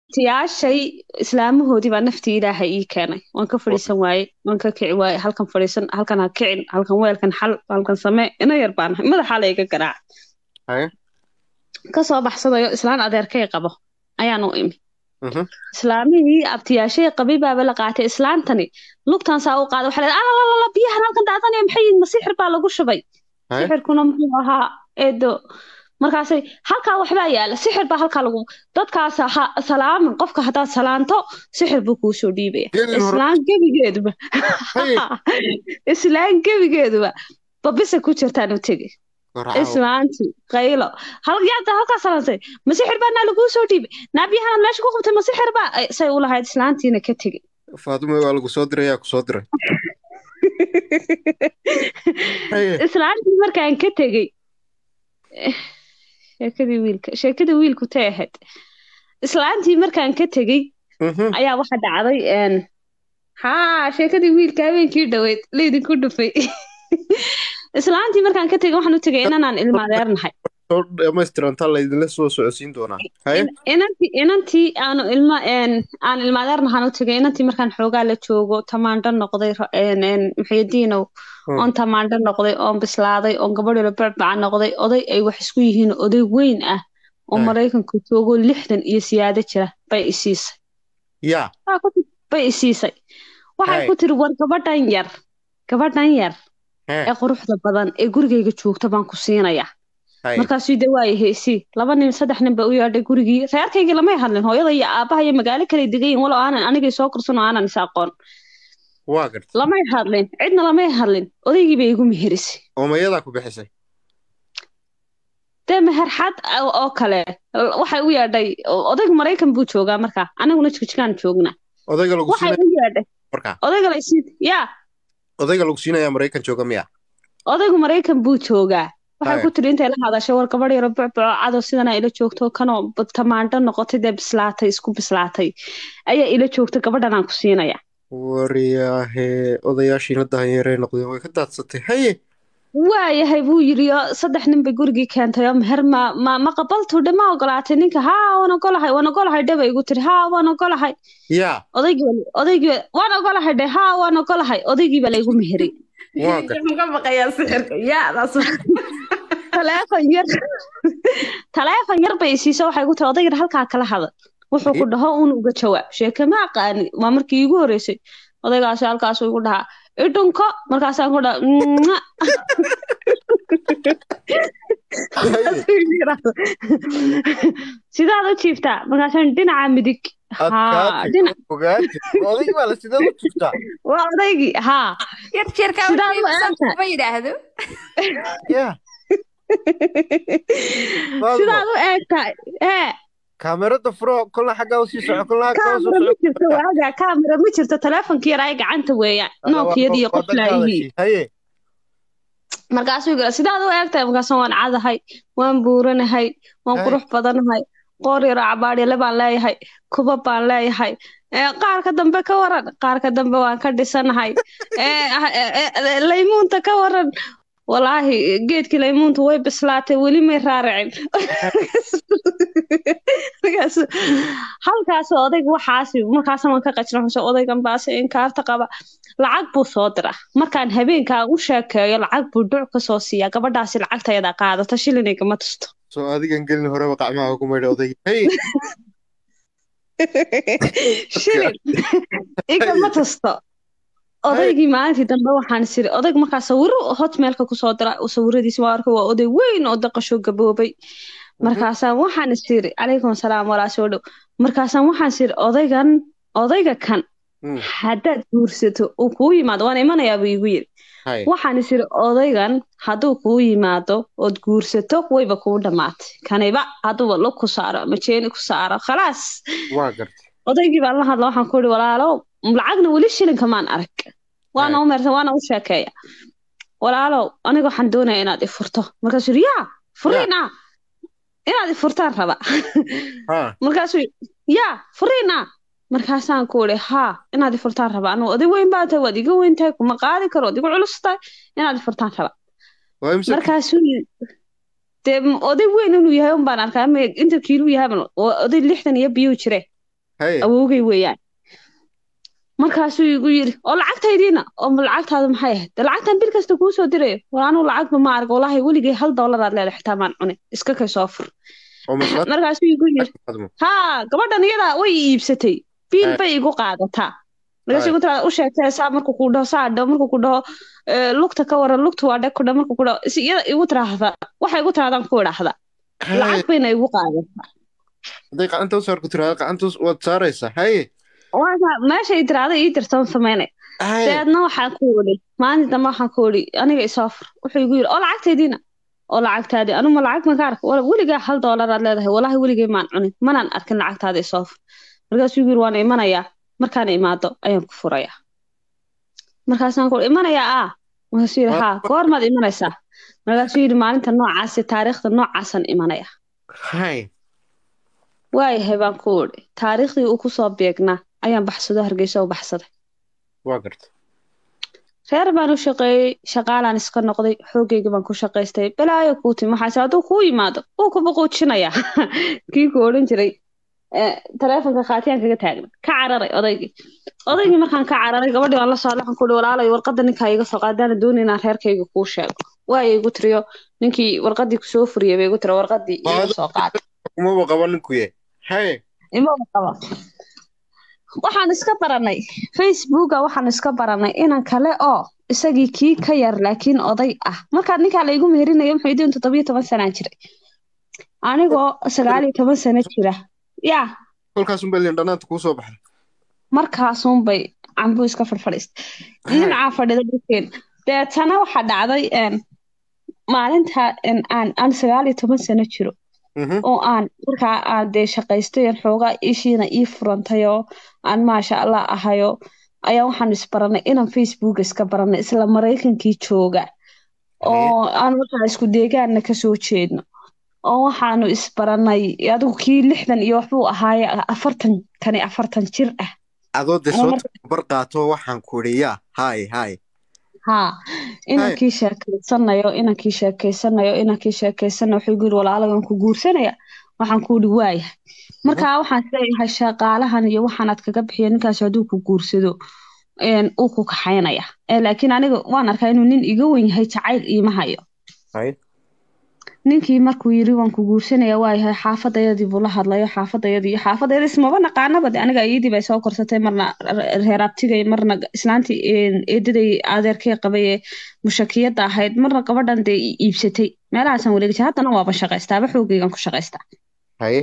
abtiyaashay islaamahoodii baa naftii ilaahay ii keenay waan ka fadhiisan waaye waan ka kici waaye halkan fadhiisan halkan ha kicin halkan weelkan xal halkan samee ina yar baan ahay madaxaa layga garaac haye kasoo baxsadayo islaan adeerkay qabo ayaan u imi mhm islaamihii abtiyaashay qabay baaba la qaatay islaantani lugtan saa u qaaday waxaa leedahay alalala biyahan halkan daadanaya maxay yihiin ma sixir baa lagu shubay haye sixirkuna muxuu ahaa eedo markaasay halkaa waxbaa yaala sixir baa halkaa lagu dadkaas ha salaamin qofka haddaad salaanto sixir buu kuu soo dhiibaya Gelin hore- islaan gebigeeduba Haye. islaan gebigeeduba babisa ku jirtaan u tegi Garaaco. islaanti qaylo hal yaada halkaa salaantay ma sixir baa naa laguu soo dhiibay naabiyahanaad meesha ku qabtay ma sixir baa Ay, say u lahayd islaantiina ka tegi Faadumo waa lagu soo diray yaa ku soo diray haye islaantii markaan ka tegey eh, sheekadii wiilka sheekadii wiilku tay ahayd islaantii markaan ka tegey mhm ayaa waxa dhacday een haa sheekadii wiilka habeenkii dhoweyd laydinku dhufay islaantii markaan ka tegey waxaan u tegay inanaan ilma adeernahay soo dhamaystirantaa laydinla soo socodsiin doonaa haye In- inantii inantii aanu ilma een aan ilma adeernahaan u tegay inantii markaan xoogaa la joogo tamaandho noqday ro- een een maxayadiinow Hmm. oon tamaandho noqday oon bislaaday oon gabadhoola barbaca noqday oday ay wax isku yihiin oday weyn ah oo Hmm. maraykanka joogo lixdan iyo siyaado jira bay isiisay yaa Waxaa ku tiri- bay isiisay waxay Hey. ku tiri war gabadhan yar gabadhan yar hee ee quruxda badan ee gurigayga joogta baan ku siinayaa haye markaasuu de waaya heesii laba nin saddex nin ba u yeedhay gurigii reerkaygii lamay hadlin hooyada iyo aabaha iyo magaalo kale degayin walow aanan anigay soo korsan oo aanan is aqoon waa gartay lamay hadlin cidna lamay hadlin odaygii bay igu meherisay oo mayadaa ku bixisay dee meherxad oo oo kale waxay u yeedhay odayga maraykan buu joogaa markaa aniguna jigjigaan joognaa odayga lagu waxay siinaya u yeedhay markaa odayga laysiin yaa odayga lagu siinayaa maraykan jooga miya odaygu maraykan buu joogaa waxay Haya. ku tiri intay la hadashay war gabadh yaro bucbuco cadow sidana ila joogto kanoo b- tamaandho noqotay dee bislaatay isku bislaatay ayaa ila joogta gabadhan aan ku siinaya waryaahee odayaashiina dahanyeerey noqdeen way ka daadsatay haye waayahay buu yidhi oo saddex nin bay gurigii keentay oo meher ma ma ma qabaltu dhe ma ogolaatay ninka haa waan ogolahay waan ogolahay dhe bay igu tiri haa waan ogolahay yaa odaygii baa- odaygii baa- waan ogolahay dhe haa waan ogolahay odaygii baa laygu meheri waa gartay Waxaan ka baqayaa sixirka yaadaas taleefon yar taleefon yar bay isiiso waxay ku tiri odaygan halkaa kala hadal wuxuu ku dhaho uun uga jawaab sheeke ma aqaani waa markii iigu horeysay odaygaasi halkaasuu igu dhahaa idhunko markaasaan ku dhaha "Mwah." sidaad u jiiftaa markaasaan dhinaca midig haa adkaatay dhinac ogaatay odayga baa la sideed u jirtaa waa odaygii haa yar jeerkaa Sidaad u eegtahay. ma yidhaahdo yaa sidaad u eegtahay ee kaamerada furo kolna xaggaa usii soco kolna xaggaa usoo kaamira ma soco jirto waaga kaamira ma jirto taleefonkii yaraa gacanta weeyaan nookiyadii qof laayihii haye markaasuu yiri sidaad u eegtahay markaasaan waan cadahay waan buuranahay waan Hey. qurux badanahay qoor yaro cabaadhyale baan leeyahay kuba baan leeyahay ee, qaarka dambe ka waran qaarka dambe waan ka dhisanahay ee, ah, ee, ee, laymuunta ka waran walaahi geedkii laymuunta way bislaatay weli may raaricin markaasu halkaas odayga waxaasi markaas waan ka qajna odaygan baase inkaarta qaba lacag buu soo dira markaan habeenkaa u sheekeeyo lacag buu dhuc ka soo siiyaa gabadhaasi lacagtayada qaadata shilinigama tusto soo adigan gelin horeba qacmaha ugu maydha odayga haye shilin igama tusto odaygii maalintii dambe waxaan isiri odayg markaa sawiro hotmailka kusoo dira sawiradiisa waa arkay waa oday weyn oo daqasho gaboobay markaasaan waxaan isiri calaykum salaam walaa soo dhow markaasaan waxaan isiri odaygan odayga kan Mm, haddaad guursato uu kuu yimaado waan imanayaa buu igu yiri haye waxaan isiri odaygan hadduu kuu yimaado ood guursato wayba kuu dhammaatay kaniba hadduuba lug ku saaro ama jeeni ku saaro khalaas waa gartay odaygii baan la hadla waxaan ku ihi walaalow lacagna weli shilinka maan arag waana u meersan waana u sheekeeya walaalow aniga waxaan doonaya inaad i furto markaasuu yidhi yaa furiin ah inaad i furtaan raba ha markaasuu yidhi, yaa furiin ah markaasaan ku ihi haa inaad i furtaan raba anugu oday weyn baa tahay waad iga weyn tahay kuma qaadi karo waad igu culus tahay inaad i furtaan raba waa imse markaasuu yidhi dee m- oday weyn inuu yahay un baan arkaa ama inta kiiluu yahay baan- waa oday lixdan iyo biyuu jire haye awowgay weeyaan markaasuu igu yiri oo lacagtaydiina oo ma lacagtaada maxay ahayd de lacagtan bil kasta kuu soo dirayo war anuu lacagba ma arag walaahi weligay hal doolaraad leedahay xitaa maan cunin iska kay soo fur oo maslaad markaasuu igu yiri haa gabadhan iyadaa way i iibsatay biil bay igu qaadataa markaasuu igu tiraada u sheegtay saa markuu ku dhaho saa dhaho markuu ku dhaho "Eh, lugta ka waran lugta waa dheg ku dhaho markuu ku dhaho si iyada igu tiraahda waxay igu tirahdaan ku idhaahda lacag bayna igu qaadataa hadday gacanta u saarku tiraada gacanta us- waad saaraysaa haye Waa- meeshay tiraahda ii dirtan sameynay haye deedna waxaan ku idhi maalinta dambe waxaan ku idhi aniga isoo fur wuxuu igu yidhi oo lacagtaydiina oo lacagtaadii anuma lacag ma ka arka wala weligaa hal doolaraad leedahay walaahi weligay maan cunin manaan arkin lacagtaada isoo fur markaasuu igu yidhi waan imanayaa markaan imaado ayaan ku furayaa markaasaan ku idhi imanayaa aa markaasuu yidhi haa goormaad imanaysaa markaasuu yidhi maalinta noocaasi taariikhda noocaasaan imanaya haye waayahay baan ku idhi taariikhdii uu kusoo beegnaa ayaan baxsado hargeysa u baxsaday waa garta reer baan u shaqeeyey shaqaalaan iska noqday xoogayga baan ku shaqaystay balaayo kuu timi waxaase hadduu kuu yimaado wuu ku buquujinayaa kii ku odhan jiray eh, taleefonka khaatiyaan kaga taagna ka cararay odaygii odaygii markaan ka cararay gabadhii waan la socday waxaan ku ihi walaalayo warqadda ninkaa iga soo qaadaana doonay inaan reerkayga kuu sheego waaya igu tiriyo ninkii warqaddii kusoo furiyay bay igu tiri warqaddii iga soo qaad kumaba qaba ninku ye haye imaba qaba waxaan iska baranay facebooka waxaan iska baranay inan kale oo isagii kii ka yar laakiin oday ah markaa ninkaa laygu meherinayo muxuu idin toddobiyo toban sanaan jiray anigoo sagaal iyo toban sano jira yaa kolkaasun baa lindhanaanta kuu soo baxday markaasunbay cambuu iska fadhfadhiistay dhinacaa fadhida dhulkeen deetana waxaa dhacday een, maalinta een, aan aan sagaal iyo toban sano jiro Mhm. oo aan markaa aan dee shaqaystay aan xoogaa ishiina ii furantay oo aan maasha allah ahayo ayaa waxaan isbaranay inaan facebook iska baranay isla maraykankii jooga oo aan markaa isku deegaanna kasoo jeedno oo waxaanu isbaranay adigu kii lixdan iyo waxbuu ahaaye afartan kani afartan jir ah adoo de Ama soo marka- tabar qaato waxaan ku idhi yaa haye haye haa inankii sheekeysanayo inankii sheekeysanayo inankii sheekeysanayo wuxuu igu yiri walaalagan ku guursanaya waxaan ku yidhi waayahay markaa waxaan isleeyahay shaqaalahan iyo waxaanaad kaga bixiyo ninkaasi hadduu ku guursado een, uu ku kaxaynaya Eh, laakiin aniga waan arkaa inuu nin iga wen yahay jacayl iima hayo haye ninkii markuu yiri waan ku guursanaya waayahay xaafadayadii buu la hadlayo xaafadayadii iyo xaafadayadii ismaba naqaanaba de aniga iyadii bay soo korsatay marna re- reer abtigay marna islaantii een, eedaday adeerkay qabay ee mushakiyadda ahayd marna gabadhan dee i iibsatay meelahaasaan wareegay haddana waaba shaqaystaaba xoogaygan ku shaqaystaa haye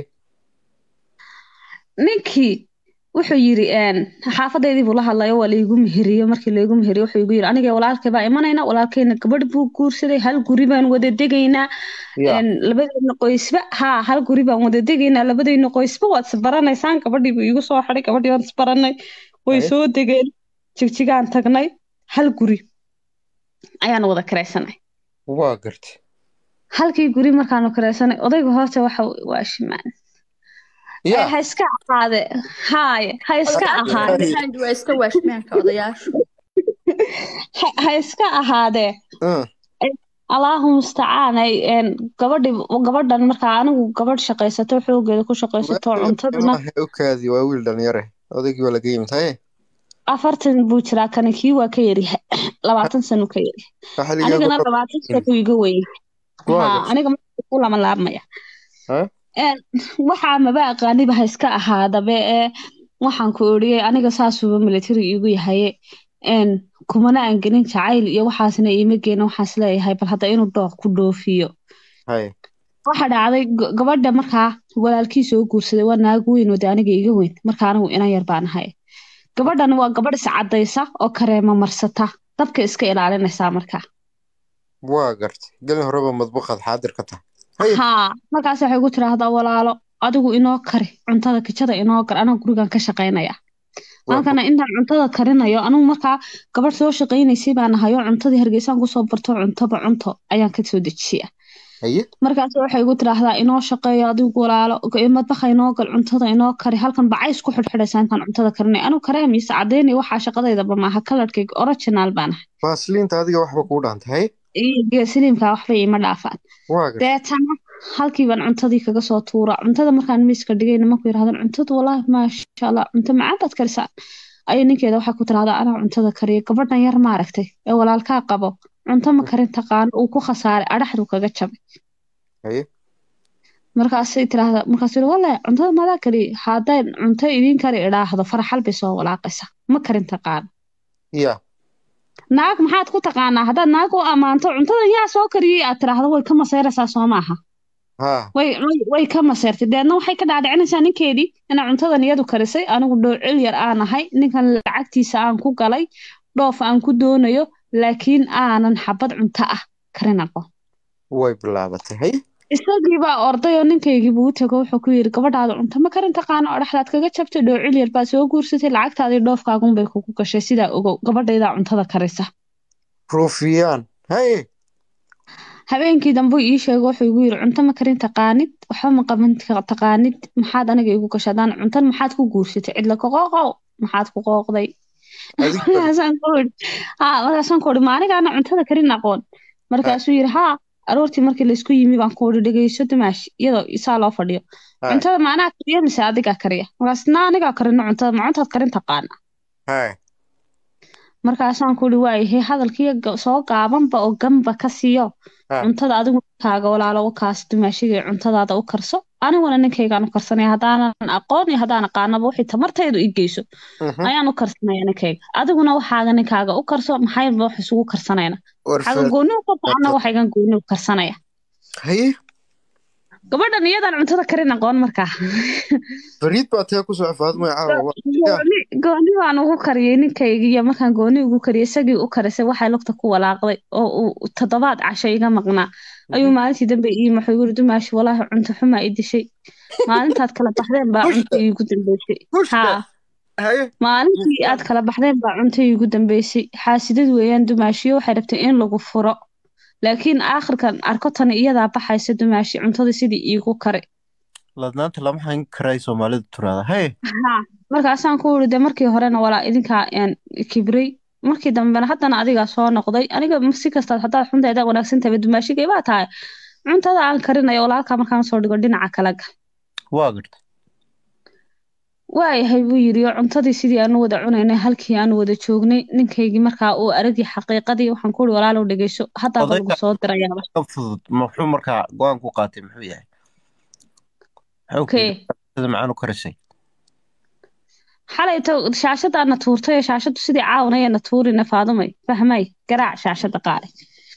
ninkii wuxuu yiri een, xaafadaydii buu la hadlayo waa laygu meheriye markii laygu meheriye wuxuu igu yiri aniga walaalkay baa imanayna walaalkayna gabadh buu guursaday hal guri baan wada degaynaa ya een, labadayna qoysba haa hal guri baan wada degaynaa labadayna qoysba waad isbaranaysaan gabadhii buu iigu soo xidhay gabadhii waan isbaranay way Haye. soo degeen jigjigaan tagnay hal guri ayaan wada kiraysanay waa garta halkii guri markaanu kiraysanay odayga hoose waxa waa shimaan ya ha iska ahaade haaye ha iska ahaade Odayaashu waa iska waashmaanka odayaashu ha ha iska ahaadee ah, allahu mustacaan ay een, gabadhi gabadhan markaa anigu gabadh shaqaysato xoogeeda ku shaqaysato cuntadana maaha okaadi waa wiil dhalinyare odaygii waa laga yimid haye afartan buu jiraa kani kii waa ka yaryahay labaatan sano ka yaryahay waxa anigana ligaa labaatan sano iga weyn Waa ha gartay. aniga marka ku lama laabmaya Ha? Een, waxaa maba aqaaniba ha iska ahaadabe ee waxaan ku oriyey aniga saasuba military igu yahaye een kumana aan gelin jacayl iyo waxaasna iima geena waxaas leeyahay bal hadda inuu dooq ku dhoofiyo haye waxa dhacday g- gabadha markaa walaalkii soo guursaday waa naag weyn oo de aniga iga weyn marka anigu inan yar baan ahay gabadhan waa gabadh iscadaysa oo kareema marsata dabka iska ilaalinaysaa markaa waa gartay gelin horeba madbuqaad xaadir ka tahay haye haa markaas waxay ku tiraahdaa walaalo adigu inoo kari cuntada kijada inoo gar anaa gurigan ka shaqaynaya Waa halkana intaan cuntada karinayo anigu markaa gabadh soo shaqaynaysay baan ahayo cuntadii hargeysaan kusoo barto cuntaba cunto ayaan ka soo dejiya haye markaas waxay igu tiraahdaa inoo shaqeeyo adigu walaalo madbaxa inoo gal cuntada inoo kari halkan bacays ku xidhxidhaysaa intaan cuntada karinay anigu kareemiisa caddeynay waxaa shaqadaydaba maaha kalarkayga original baan ahay faasliinta adiga waxba kuu dhaantay haye iyo geesiliimka waxba iima dhaafaan waa gartay deetana halkii baan cuntadii kaga soo tuura cuntada markaan miiska dhigay nimanku yidhahdaan cuntadu wallaahi maasha allah cunto macaan baad karisaa ayay ninkeeda waxay ku tirahdaa anaa cuntada kariya gabadhan yar maaragtay ee walaalkaa qabo cunto ma karin taqaano uu ku khasaaray adhaxdu kaga jabay haye markaasay tirahdaa markaasuu yidhi wallahi cuntada madaa kariya hadday cunto idiin kari idhaahdo faraxal bay soo walaaqaysa ma karin taqaano ya naag maxaad ku taqaanaa haddaad naag u ammaanto cuntadan yaa soo kariyey aad tiraahdo way ka masayraysaa soo maaha ha way way way ka maseertay deedna waxay ka dhaadhicinaysaa ninkeedii inaa cuntadan iyadu karisay anigu dhoocil yar aan ahay ninkan lacagtiisa aan ku galay dhoof aan ku doonayo laakiin aanan xabad cunto ah karin aqoon way bilaabatay haye isagii baa orday oo ninkaygii buu u tego wuxuu ku yidhi gabadhaada cunto ma karin taqaano oo dhexdaad kaga jabtay dhoocil yar baa soo guursatay lacagtaadii dhoofkaagunbay kugu gashay sidaa ogow gabadhaydaa cuntada karisa ruufiyaan haye habeenkii dambe ii sheego wuxuu igu yiri cunto ma karin taqaanid waxba ma qaban taqaanid maxaad aniga igu gashay haddaan cuntan maxaad ku guursatay cidla ka qooqow maxaad ku qooqday Adiga- markaasaan ku iri haa markaasaan ku iri ma anigaana cuntada karin aqoon markaasuu yiri haa aroortii markii laysku yimi baan ku iri dhegeyso dumaash iyadoo isaa loo fadhiyo Ha. cuntada ma anaa kariya mise adigaa kariya markaas na anigaa karino cuntada ma cuntaad karin taqaana haye markaasaan ku iri waayahay hadalkiiyo ga- soo gaabanba oo ganba ka siiyo Ha. cuntada adigu ninkaaga walaalo u kaas dumaashiga cuntadaada u karso aniguna ninkaygaan u karsanaya haddaanan aqoon iyo haddaan aqaanaba wixii tamartaydu i geyso Mhm. ayaan u karsanaya ninkayga adiguna waxaaga ninkaaga u karso maxayba wax isugu karsanayna waxaaga warfa gooni u karso anna waxaygan gooni u karsanaya haye gabadhan iyadaan cuntada karin aqoon markaa fariid baa tee kusoo faadmay caawa wa- gooni gooni baan ugu kariyey ninkayga iyo markaan gooni ugu kariyey isagii u karisay waxay lugta ku walaaqday oo uu toddobaad casho iga maqnaa ayuu maalintii dambe ii wuxuu yiri dumaashi walaahi cunto xumaa i dishay maalintaad kala baxdeen baa Pushta. cunto iigu dambeysay Pushta. haa haye maalintii aad kala baxdeen baa cunto iigu dambeysay xaasidad weeyaan dumaashiyo waxay rabtay in lagu furo laakiin aakhirkan arko tani iyadaa baxaysa dumaashi cuntada sidii iigu kare ladnaanta lama hayn karay soomaalidu tiraada haye haa markaasaan ku iri de markii horena walaa idinkaa een kibray markii dambena haddana adigaa soo noqday aniga si kastaad haddaad xunteeda wanaagsan tahay dumaashigay baa tahay cuntada aan karinayo walaalkaa markaan soo dhigo dhinaca kala gal waa garta waayahay buu yidhi oo cuntadii sidii aanu wada cunaynay halkii aanu wada joognay ninkaygii markaa uu aragii xaqiiqadii waxaan ku iri walaalow dhegeyso haddaaba lagu Odayga- soo dirayaaba ka fudud muxuu markaa go-aan ku qaatay muxuu yahay Muxuu ku Okey. yidhi, sida macaan u karisay xalayto shaashadaana tuurtay oo shaashadu sidii caawanayana tuurina faadumay fahmay garaac shaashada qaale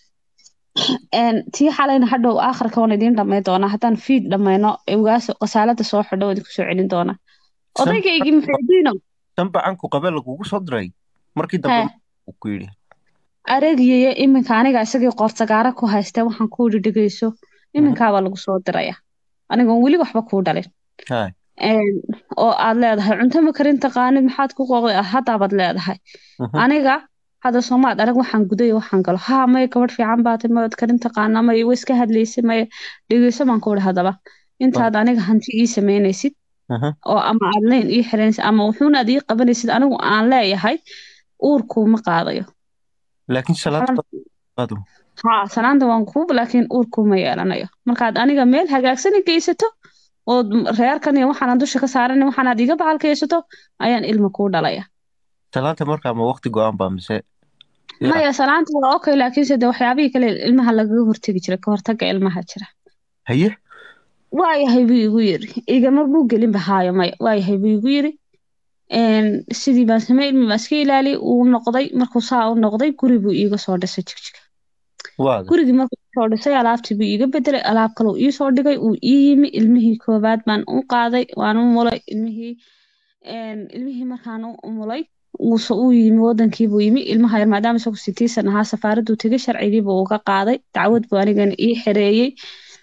Een, tii xalayna hadhow aakhirka waan idiin dhamay doonaa haddaan fiid dhammayno ewaas qasaalada soo xidho waan idinku soo celin doonaa odaygaygi muxuudiino tan bacanku qabe lagugu soo diray markii dambe uu ku yidhi aragiyaya iminka aniga isagii qoortagaara ku haystee waxaan ku yidhi dhegeyso iminkaabaa lagu soo diraya anigoon weli waxba kuu dhalin haye Een, oo aad leedahay cunto ma karin taqaanid maxaad ku qooqday ah haddaabaad leedahay Mhm. aniga hadda soomaad arag waxaan gudayo waxaan galo haa maya gabadh fiican baatay maad karin taqaanaa maya way iska hadlaysay maya dhegeyso baan ku ihi haddaba intaad aniga hanti ii samaynaysid Mhm. oo ama aad leyn ii xiranaysid ama wuxuuna aad ii qabanaysid anigu aan leeyahay uurkuuma qaadayo laakiin salaad qaado haa sanaanta waan kuub laakiin uurkuuma yeelanayo markaad aniga meel hagaagsan i geysato oo reerkan iyo waxaanad dusha ka saaran waxaanaad iga bacalkaysato ayaan ilma kuu dhalaya salaanta markaa ma waqti go-aan baa mise Ya. maya salaanta waa okay laakiinse de waxyaabihii kale ilmaha lagaga hortegi jira ka hortaga ilmaha jira haye waayahay buu igu yiri igama buu gelin bahaayo maya waayahay buu igu yiri Een, sidii baan samey ilmi baan iska ilaaliyay uu noqday markuu saa u noqday guri buu iiga soo dhisay jigjiga waa garta gurigii markuu soo dhisay alaabtii buu iiga bedelay alaab kale uu ii soo dhigay uu ii yimi ilmihii koobaad baan u qaaday waan u mulay ilmihii een, ilmihii markaan u umulay uu so- uu yimi wadankii buu yimi ilmaha yar maadaama isagu sitiisan ahaa safaaraduu tegay sharcigii buu uga qaaday dacwad buu anigana ii xereeyey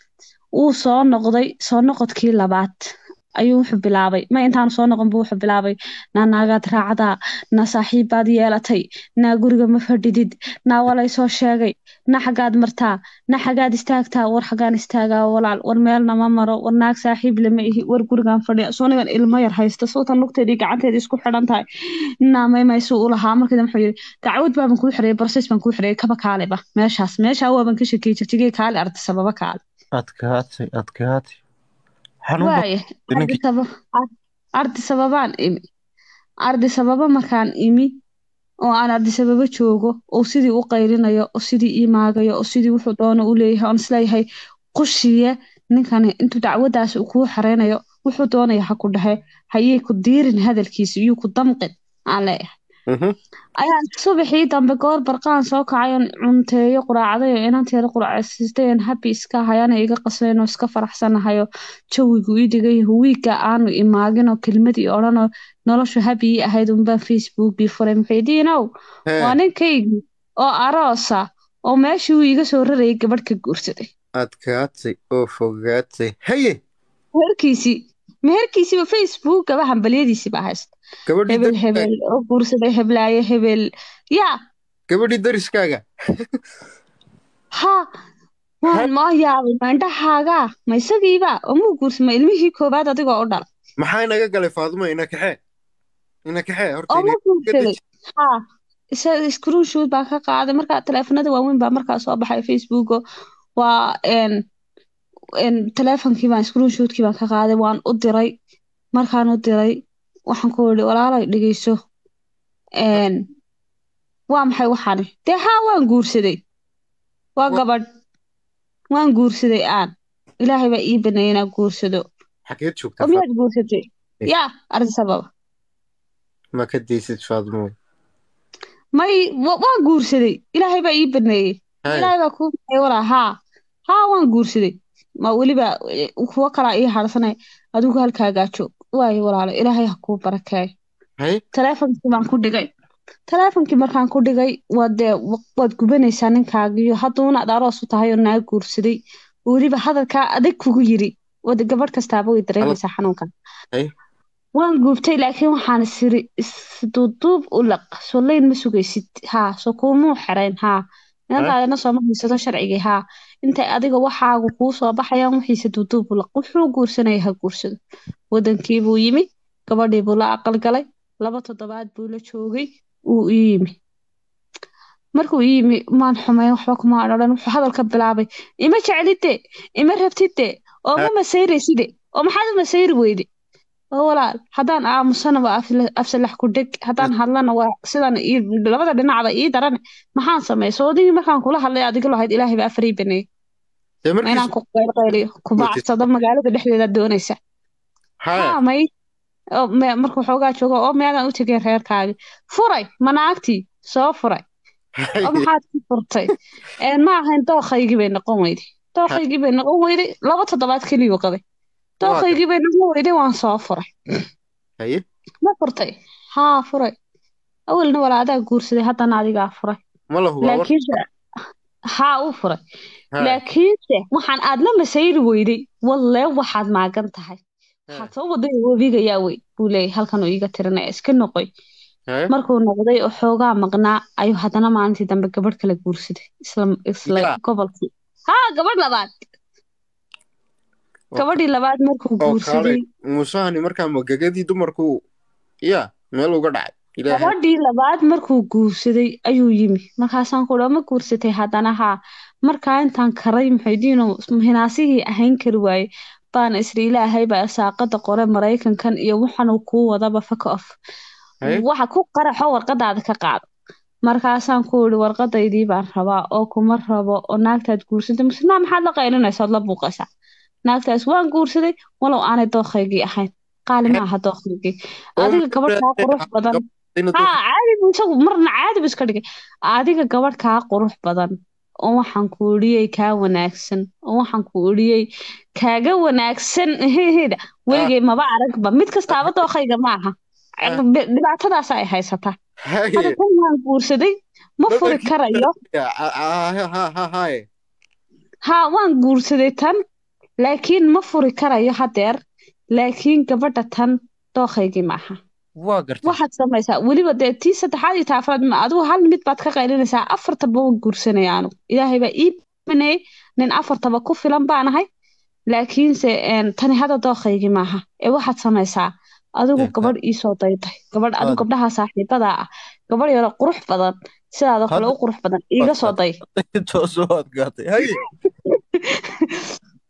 uu soo noqday soo noqodkii labaad ayuu wuxuu bilaabay ma intaanu soo noqon buu wuxuu bilaabay naa naagaad raacdaa naa saaxiibbaad yeelatay naa guriga ma fadhidid naa walay soo sheegay na xaggaad martaa na xaggaad istaagtaa war xaggaan istaagaa walaal war meelna ma maro war naag saaxiib lama ihi war gurigaan fadhiya soonigan ilmo yar haysta sootan lugteedii gacanteedii isku xidhan tahay naa maymaysu u lahaa markii dambe wuxuu yidhi dacwad baaban kuu xireyay barses baan kuu xireyay kaba kaaleba meeshaas meeshaa waaban ka shakiyey jigtigey kaale arday sababa kaale adkaatay adkaatay xanuun baa waaya ninkii ardi saba- ar- ardi sababaan imi ardi sababa markaan imi oo aan ardi sababa joogo oo sidii u qaylinayo oo sidii ii maagayo oo sidii wuxuu doono u leeyahay oon isleeyahay qushiye ninkani intuu dacwadaas uu kuu xareynayo wuxuu doonaya ha ku dhahe hayay ku diirin hadalkiisa iyuu ku damqin aan leeyahay Mhm. ayaan subaxii dambe goor barqaan soo kacay oon cunteeyo quraacday oo inanteeda quraacsiistay oon habi iska hayana iga qasnayn oo iska faraxsanahayo jawigu ii dhigay wiigga aanu imaagin oo kelmadii odhanoo noloshu habi ii ahayd unbaan facebookii furay muxiidiinow Hee, waa ninkaygii oo aroosa oo meeshii uu iga soo rarayay gabadh ka guursaday adkaatay oo fogaatay haye meherkiisii meherkiisiiba facebookaba hambalyadiisiiba haysta gabadhii hebel dariskaaga hebel oo guursaday heblaayo hebel yaa gabadhii dariskaaga ha waan ma yaabay ma indhahaaga ma isagiiba oo muu guursa ma ilmihii koowaad adigoo u dhala maxaa inaga galay faaduma ina kaxee ina kaxee horta oo ina ma guursaday ha isaga screenshot baa ka qaaday markaa taleefanada waaweyn baa markaa soo baxay facebooko waa een een taleefonkii baan screenshotkii baan ka qaaday waan u diray markaan u diray waxaan ku yidhi walaalay dhegeyso een waa maxay waxaani dee haa waan guursaday waa Wa- gabadh waan guursaday aan ilaahay baa ii baneeyay inaan guursado xageed oo joogtaa miyaad guursatay Eh. yaa arrin sababa ma ka daysid faaduma may wa- waan guursaday ilaahay baa ii baneeyey haye ilaahay baa kuu baneeyey walaa haa haa waan guursaday ma weliba eh, kuwo kalaa ii harsanay adigu halkaagaa joog waayo walaalo ilaahay ha kuu barakeeyo haye taleefonkii baan ku dhigay taleefonkii markaan ku dhigay waad dee wa- waad gubanaysaa ninkaagiyo hadduuna ad aroos u tahay oo naa guursaday weliba hadalkaa adag kugu yiri wada gabadh kastaaba way dareemaysaa xanuunkan Ay. waan guubtay laakiin waxaan isiri isduuduub u laq soo leyn ma sugaysid haa soo kuumuu xerayn haa inantaadana sooma haysato sharcigii haa intay adiga waxaagu kuu soo baxayaan wixiise duuduub u laq wuxuu guursanaya ha guursado wadankii buu yimi gabadhii buu la aqal galay laba toddobaad buu la joogay wuu ii yimi markuu ii yimi maan xumayn waxba kuma odhan wuxuu hadalka bilaabay ima jeclide ima rabtide oo ma masayraysid oo maxaad u masayri weyde oo walaal haddaan aamusana waa afla- afsalax ku dheg haddaan hadlana waa sidan ii- labada dhinacba ii daran maxaan sameey soodigii markaan kula hadlay adiga lahayd ilaahay baa afarii baneeyey dee ma inaan markiis ku qaylqayliyo ku bacsado magaalada dhexdeeda doonaysa haye haa may oo me- markuu xoogaa joogo oo meelaan u tegay reerkaagi furay manaagtii soo furay oo haye maxaad ku furtay Een, ma ahayn dooqaygii bay noqon weyday dooqaygii bay noqon weyday laba toddobaad keliyuu qabay dooqaygii bay noqon weyday waan soo furay haye ma furtay haa furay awalna walaadaa guursaday haddana adigaa furay ma la hubaa war laakiinse haa uu furay haye laakiinse waxaan aad la masayri weyday wallee waxaad maagan tahay waxaad soo waday webiga yaa wey buu leeyahay halkan uu iiga tirinaya iska noqoy haye markuu noqday oo xoogaa maqnaa ayuu haddana maalintii dambe gabadh kala guursaday isla isla Yaa. gobolkii haa gabadh labaad oo gabadhii labaad markuu oo kaalay guursaday muusahani markaa magagadii dumarku ya meel uga dhacay ilaahay gabadhii labaad markuu guursaday ayuu yimi markaasaan ku dhaa ma guursatay haddana haa markaa intaan karay muxuudiino hinaasihii ahayn kari waaye baan isri ilaahay baa saaqada qore maraykankan iyo waxanuu kuu wadaba faka of haye waxa ku qaraxo warqadaada ka qaado markaasaan ku iri warqadaydii baan rabaa oo kuma rabo oo naagtaad guursatay masnaa maxaad la qaylinaysaa ood la buuqaysaa naagtaas waan guursaday walow aanay dooqaygii ahayn qaali ma aha dooqaygii oo adiga gabadh kaa qurux badan ina haa caadi buu isagu marna caadi buu iska dhigay adiga gabadh kaa qurux badan oo waxaan ku idhiyey kaa wanaagsan oo waxaan ku idhiyey kaaga wanaagsan heheda weligay maba aragba mid kastaaba dooqayga ma aha Ah. dhibaatadaas ay haysataa haye hadda tan waan guursaday ma furi Dadkii- karayo haye haa waan guursaday tan laakiin ma furi karayo hadeer laakiin gabadha tan dooqaygii ma aha waa gartay waxaad samaysaa weliba dee tii saddexaad iyo taa afraad ma adigu hal mid baad ka qaylinaysaa afartaba waan guursanaya anigu ilaahay baa ii baneeyey nin afartaba ku filan baan ahay laakiinse een, tani hadda dooqaygii maaha ee waxaad samaysaa adigu Eh, gabadh iisoo dayday gabadh adigu Aad. gabdhaha saaxiibada ah gabadh yaro qurux badan sidaadoo kale Hadda- u qurux badan iiga soo day toosoo adkaatay haye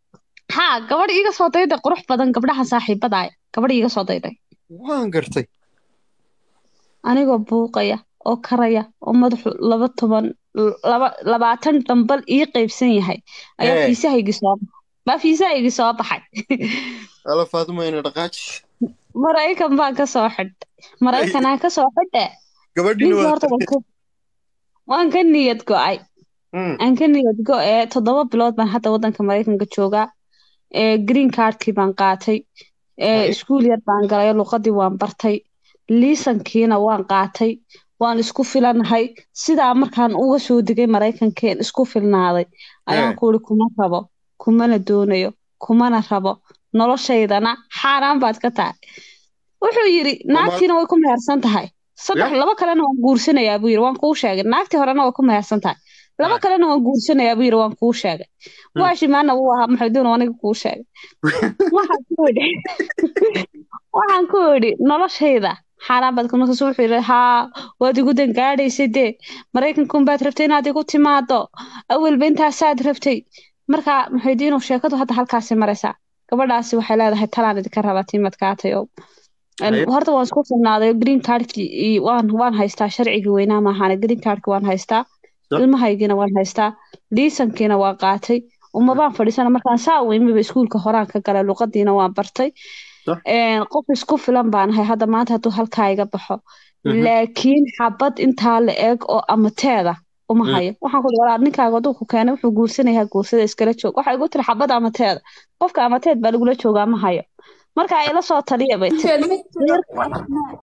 haa gabadh iiga soo dayday qurux badan gabdhaha saaxiibadaaya gabadh iiga soo dayday waan gartay anigoo buuqaya oo karaya oo madaxu laba toban laba labaatan dambal ii qaybsan yahay ayaa Ee. fiisahaygii soo baxay baa fiisahaygii soo baxay ala faadumayna dhaqaaji maraykan baan ka soo xidhay maraykanaa ka soo xidhe gabadhiina ninkii waa horta waan ka- waan ka niyad go'ay Mm, aan ka niyad go'ee toddoba bilood baan hadda waddanka maraykanka joogaa ee green cardkii baan qaatay ee Hay. iskuul yar baan galay luqadii waan bartay liisankiina waan qaatay waan isku filanahay sidaa markaan uga soo degay maraykankeen isku filnaaday ayaan Ee. ku uri kuma rabo kumana doonayo kumana rabo noloshaydana xaaraan baad ka tahay wuxuu yidhi naagtiina way ku mehersan tahay saddex Ya. laba kalena waan guursanayaa buu yidhi waan kuu sheegay naagtii horena way ku mehersan tahay laba Ah. kalena waan guursanayaa buu yidhi waan kuu sheegay Hmm. waashimaana wuu ahaa maxaduun aniga kuu sheegay waxaan ku idhi waxaan ku idhi noloshayda xaaraan baad ka markaas wuxuu yidhi haa waad igu dangaadhaysay dee maraykanka unbaad rabtay inaad igu timaado awalba intaasaad rabtay marka maxaydiinu sheekadu hadda halkaasi maraysaa gabadhaasi waxay leedahay talaan idinka rabaa tiimadkaatayo Haye. horta waan isku filnaaday green cardkii iyo waan waan haystaa sharcigii weynaa maahaane green cardki waan haystaa So? ilmahaygiina waan haystaa liisankiina waan qaatay umabaan fadhiisana markaan saa u imiba iskuulka horaan ka galay luqadiina waan bartay So? Een, qof isku filan baan ahay hadda maanta hadduu halkaa iga baxo Mhm. laakiin xabad intaa la eg oo amateeda uma Mm. hayo waxaan ku walaal ninkaaga hadduu ku keenay wuxuu guursanayaa guursada iskala joog waxay igu tiri xabad amateeda qofka amateed baa lagula joogaa ma hayo marka ila soo taliya bay tiri